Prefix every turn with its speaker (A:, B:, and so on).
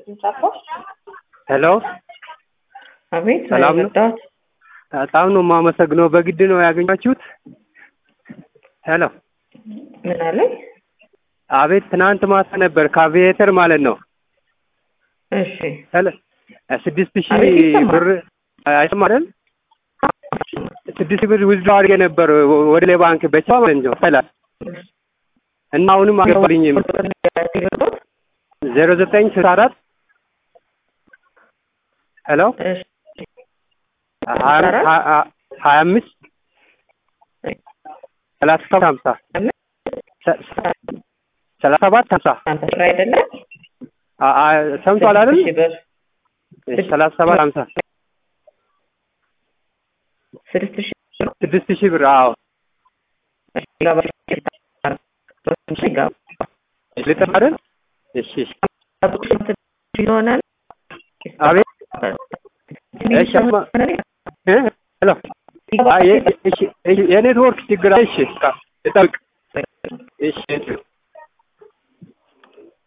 A: ጻፎ
B: ሄሎ
A: አቤት
B: ሰላም ነው?
A: መጣሁት።
B: በጣም ነው የማመሰግነው። በግድ ነው ያገኛችሁት? ሄሎ
A: ምን አለኝ?
B: አቤት ትናንት ማታ ነበር ከአቪዬተር ማለት ነው።
A: እሺ
B: ሄሎ ስድስት ሺህ
A: አቤት ይሰማል።
B: ብር አይሰማም አይደል? ስድስት ሺህ ብር ውዝድሮ አድርጌ ነበር ወደ ሌላ ባንክ በቻ ማለት ነው ይላል እና አሁንም አልገባልኝም። ዜሮ ዘጠኝ ስልሳ አራት ሄሎ
A: እሺ
B: ሀያ ሀያ- ሀያ አምስት ሰላሳ ሰባት ሀምሳ ሰ- ሰ- ሰላሳ ሰባት ሀምሳ
A: አንተ ስራ አይደለም
B: አ- አ- ሰምቷል አይደል?
A: ስድስት ሺህ ብር
B: እሺ፣ ሰላሳ ሰባት ሀምሳ
A: ስድስት ሺህ ብር
B: ስድስት ሺህ ብር አዎ
A: ይገባል። ይገባል።
B: ልጥፍ አይደል? እሺ እሺ።
A: ይሆናል።
B: አቤት እሺ፣ አማ- እ? ሄሎ አ- የ- እሺ፣ እሺ፣ የኔትወርክ ችግር አለ። እሺ፣ እጠብቅ። እሺ